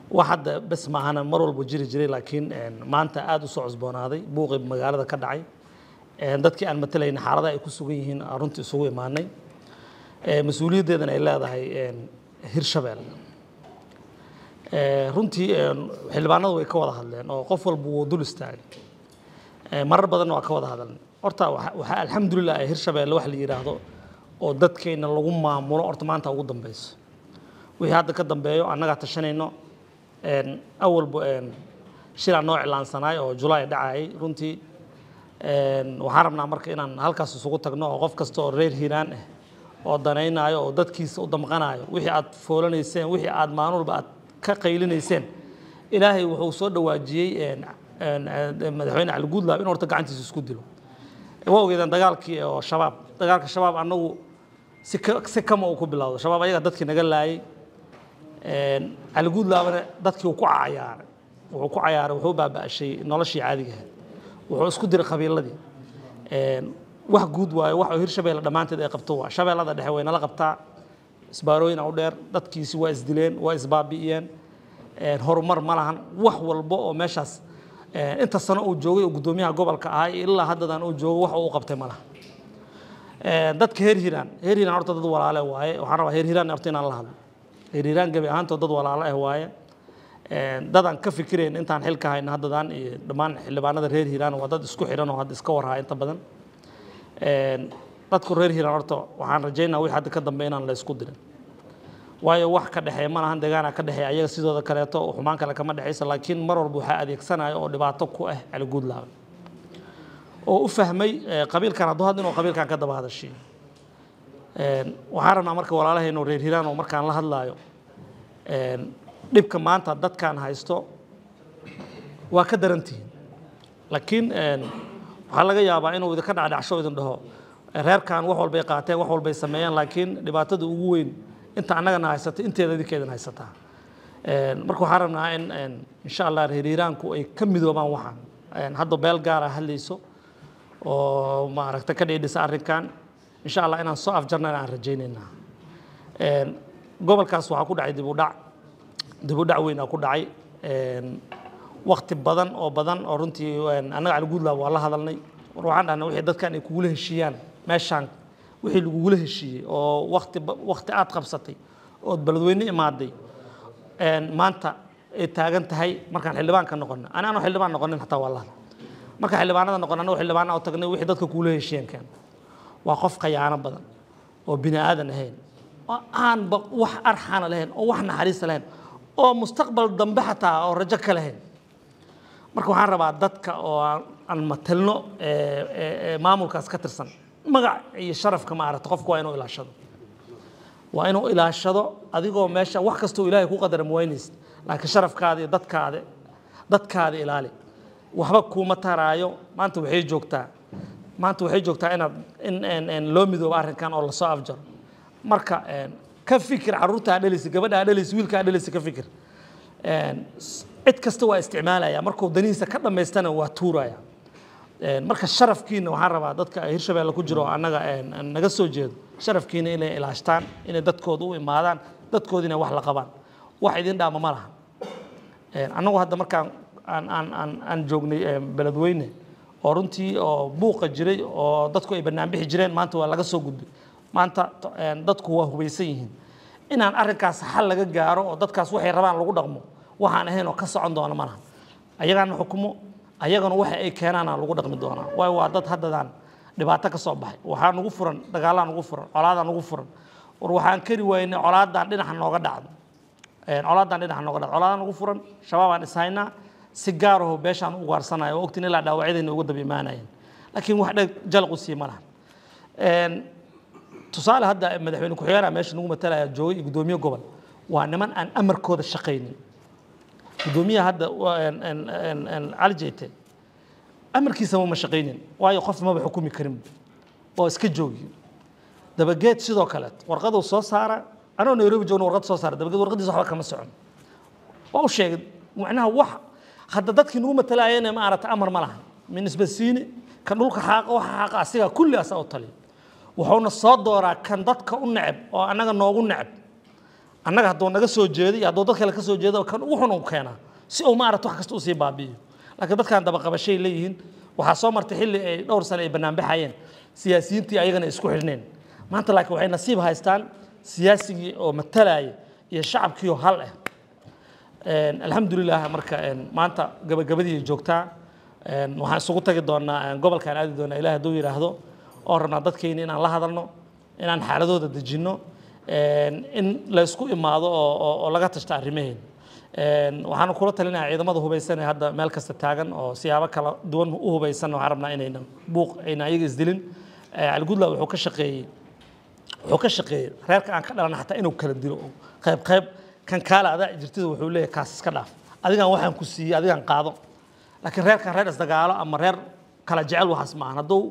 wax hadda bes maahana mar walba jiri jiray laakiin maanta aada u soo cusboonaaday buuqii magaalada ka dhacay dadkii aan matalayna xaaladaha ay ku sugan yihiin aan runtii isugu imaanay mas-uuliyaddeedana ay leedahay hirshabelle runtii xildhibaanadu way ka wada hadleen oo qof walba wuu dul istaagay marar badanna waa ka wada hadalnay horta waxaa alxamdulilah ee hirshabelle wax la yidhaahdo oo dadkeenna lagu maamulo horta maanta ugu dambeyso wixii hadda ka dambeeyo annagaa tashanayno awalba shilaa noo iclaansanaay oo julaay dhacayay runtii waxaan rabnaa marka inaan halkaas isugu tagno oo qof kasta oo reer hiiraan ah oo danaynayo oo dadkiisa u damqanayo wixii aad foolanayseen wixii aad maalin aad ka qaylinayseen ilaahay wuxuu soo dhawaajiyey madaxweyne cali guudlaab in horta gacantiisa isku dilo waa ogeedaan dagaalkii oo shabaab dagaalka shabaab annagu si si kama uu ku bilowdo shabaab ayaga dadkii naga laayay cali guudlaabana dadkii uu ku cayaaray wuxuu ku cayaaray wuxuu baaba'ashay noloshii caadiga ahayd wuxuu isku diray qabiiladii wax guud waayo wax oo hirshabeelle dhammaanteed ay qabto waa shabeellada dhexe way nala qabtaa isbaarooyin u dheer dadkiisi waa isdileen waa isbaabi'iyeen horumar ma lahan wax walba oo meeshaas inta sano uu joogay oo guddoomiyaha gobolka ahaa ilaa haddadan uu joogo wax uu qabtay ma laha dadka heer hiiraan heer hiiraan horta dad walaale waaye waxaan rabaa heer hiiraan horta inaan la hadlo heer hiiraan gebi ahaantood dad walaale ah waaye dadaan ka fikirayn intaan xilka hayna haddadan iyo dhammaan xildhibaanada reer hiiraan waa dad isku xidhan oo hadda iska warhaa inta badan dadku reer hiiraan horta waxaan rajaynaa wixii hadda ka dambe inaan la isku dirin waayo wax ka dhexeeya ma lahan deegaana ka dhexeeya ayaga sidooda kaleeto xumaan kale kama dhexaysa laakiin mar walba waxaa adeegsanaya oo dhibaato ku ah cali guudlaabe oo u fahmay qabiilkan hadduu hadda inuu qabiilkan ka daba hadashiyo waxaan rabnaa marka walaalahaynu reer hiiraan oo markaan la hadlaayo dhibka maanta dadkaan haysto waa ka darantihiin laakiin waxaa laga yaabaa inuu idinka dhacdhacsho idin dhaho reerkan wax walbay qaateen wax walbay sameeyeen laakiin dhibaatada ugu weyn inta annagana haysatay inteeda idinka idin haysataa marka waxaan rabnaa in insha allah reer hiiraanku ay ka midoobaan waxaan hadda beel gaara hadlayso oo maaragta ka dhiidhisa arrinkan insha allah inaan soo afjarnana aan rajaynaynaa gobolkaas waxaa ku dhacay dib u dhac dib u dhac weyn aa ku dhacay wakti badan oo badan oo runtii annaga cali guudlaab waa la hadalnay war waxaan dhahnay wixii dadkan ay kugula heshiiyaan meeshaan wixii lagugula heshiiyey oo wakti wakti aad qabsatay ood beledweyne imaaday maanta ay taagan tahay markaan xildhibaanka noqono ani anoo xildhibaan noqonin xataa waa la hadlay markaan xildhibaanada noqon annago xildhibaana oo tagnay wixii dadka kugula heshiiyeen keen waa qof khayaano badan oo bini aadan ahayn oo aanba wax arxana lahayn oo wax naxariista lahayn oo mustaqbal dambe xataa oo rajo ka lahayn marka waxaan rabaa dadka oo aan matelno maamulkaas ka tirsan magac iyo sharafka ma aragta qofku waa inuu ilaashado waa inuu ilaashado adigoo meesha wax kastoo ilaahay ku qadara muwaynaysid laakiin sharafkaada iyo dadkaada dadkaada ilaali waxba kuuma taraayo maanta waxay joogtaa maanta waxay joogtaa inaad in loo midoobo arrinkan oo lasoo afjaro marka ka fikir carruurta aa dhaleysa gabadha aa dhaleysa wiilka aa dhaleysa ka fikir cid kasta waa isticmaalaya markuu danihiisa ka dhammaystana waa tuuraya marka sharafkiina waxaan rabaa dadka hirshabeelle ku jiro annaga naga soo jeedo sharafkiina inay ilaashtaan inay dadkooda u imaadaan dadkooda inay wax la qabaan wax idin dhaama ma laha annagu hadda markaan aan aan aan aan joognay beledweyne oo runtii oo buuqa jiray oo dadku ay bannaan bixi jireen maanta waa laga soo gudbay maanta dadku waa hubaysan yihiin inaan arrinkaas xal laga gaaro oo dadkaas waxay rabaan lagu dhaqmo waxaan ahayn oo ka socon doona malaha ayagaana xukumo ayagana waxa ay keenaana lagu dhaqmi doonaa waayo waa dad haddadaan dhibaato ka soo baxay waxaa nugu furan dagaalaa nugu furan colaadaa nugu furan war waxaan kari waynay colaadan dhinaca nooga dhacdo colaadan dhinaca nooga dhacdo colaadaa nugu furan shabaabaan ishaynaa si gaaraho beeshaan u ugaarsanayo oo ogtiin ilaa dhaawacyadayna uga daba imaanayeen laakiin wax dheg jalaq u sii ma laha tusaale hadda madaxweyne ku-xigeenaa meesha nagu matalaya joogay iyo guddoomiye gobol waa niman aan amarkooda shaqaynin guddoomiyaha hadda cali jeyte amarkiisama ma shaqaynin waayo qof maba xukumi karin oo iska joogi dabageed sidoo kaleet warqaduu soo saara anoo nairobi joogna warqad soo saara dabageed warqadiisa waxba kama socon waa u sheegay macnaha wax hadda dadkii nagu matalaayeen ma aragta amar ma laha min isbasiini kan dhulka xaaqa waxa xaaqa asiga kulli asaa u taliya wuxuuna soo dooraa kan dadka u neceb oo annaga noogu neceb annaga hadduu naga soo jeedo iyo hadduu dad kale ka soo jeedo kan ugu xun uu keenaa si uu maarata wax kasta usii baabi'iyo laakiin dadkan dabaqabashay leeyihiin waxaa soo martay xilli ay dhowr sane ay banaanbaxayeen siyaasiyiintii ayagana isku xidhneen maanta laakiin waxay nasiib haystaan siyaasigii oo matalaya iyo shacabkii oo hal ah alxamdulilah marka maanta gabagabadii joogtaa waxaan isugu tagi doonaa gobolkaan aadi doonaa ilaah hadduu yidhaahdo oo rabnaa dadkeyni inaan la hadalno inaan xaaladooda dejinno in la isku imaado oo laga tashta arrimaheen waxaan kula talinayaa ciidamada hubaysan ee hadda meel kasta taagan oo siyaabo kala duwan u hubaysan waxaan rabnaa inaynan buuq aynan ayaga isdilin caliguudla wuxuu ka shaqeeyey wuxuu ka shaqeeyey reerka aan ka dhalana xataa inuu kala dilo oo qayb qayb kan kaale adaa jirtida wuxuu leeyahay kaas iska dhaaf adigaan waxaan ku siiyey adigaan qaado laakiin reerkan reer isdagaalo ama reer kala jecel waxaas maahan hadduu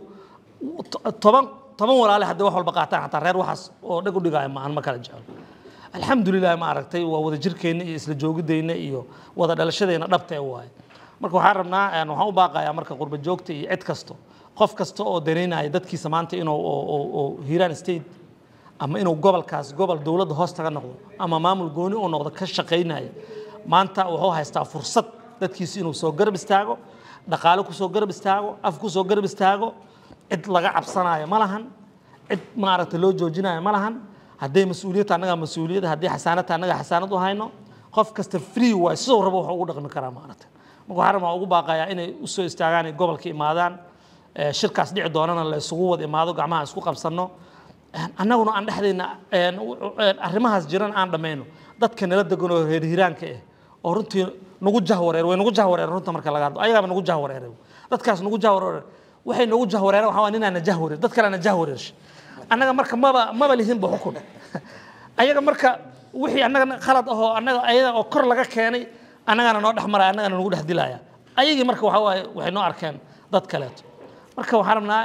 toban toban walaale hadday wax walba qaataan xataa reer waxaas oo dheg u dhigaayo maahan ma kala jecel alxamdulilah ma aragtay waa wada jirkeenna iyo isla joogidayna iyo wada dhalashadeenna dhabta ee waaye marka waxaan rabnaa waxaan u baaqayaa marka qurba joogta iyo cid kasto qof kasta oo danaynaya dadkiisa maanta inuu hiiraan state ama inuu gobolkaas gobol dowladda hoos taga noqdo ama maamul gooni uu noqdo ka shaqaynaya maanta wuxuu haystaa fursad dadkiisa inuu soo garab istaago dhaqaale ku soo garab istaago af ku soo garab istaago cid laga cabsanayo ma lahan cid maaragta loo joojinayo ma lahan hadday mas-uuliyadta annagaa mas-uuliyadda haddii xasaanadta annagaa xasaanad u hayno qof kasta free waay siduu rabo wax ugu dhaqmi karaa maaragta marka waxaan rabaa ugu baaqayaa inay usoo istaagaan ay gobolka imaadaan shirkaas dhici doonana la isugu wada imaado gacmaha isku qabsanno annaguna aan dhexdayna arrimahaas jiran aan dhammayno dadka nala degan oo reer hiraanka ah oo runtii nagu jahwareer way nagu jahwareer runta marka laga hadlo ayagaaba nagu jahwareeray dadkaas nagu jahwareer waxay nagu jahwareereen waxaa waa ninaana jahwareer dad kalena jahwareershay annaga marka maba maba lihinba xukun ayaga marka wixii annaga khalad ahoo annaga ayaga oo kor laga keenay annagana noo dhex maraya annagana nagu dhex dilaya ayagii marka waxaa waaye waxay noo arkeen dad kaleeto marka waxaan rabnaa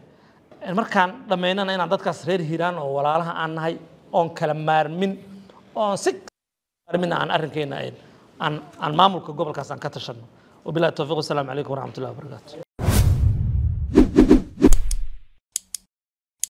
markaan dhammaynana inaan dadkaas reer hiiraan oo walaalaha aan nahay oon kala maarmin oon si maarmin aan arrinkeena aan aan maamulka gobolkaas aan ka tashanno wabillahi tawfiiq wasalaamu calaykum waraxmatullahi wabarakaatu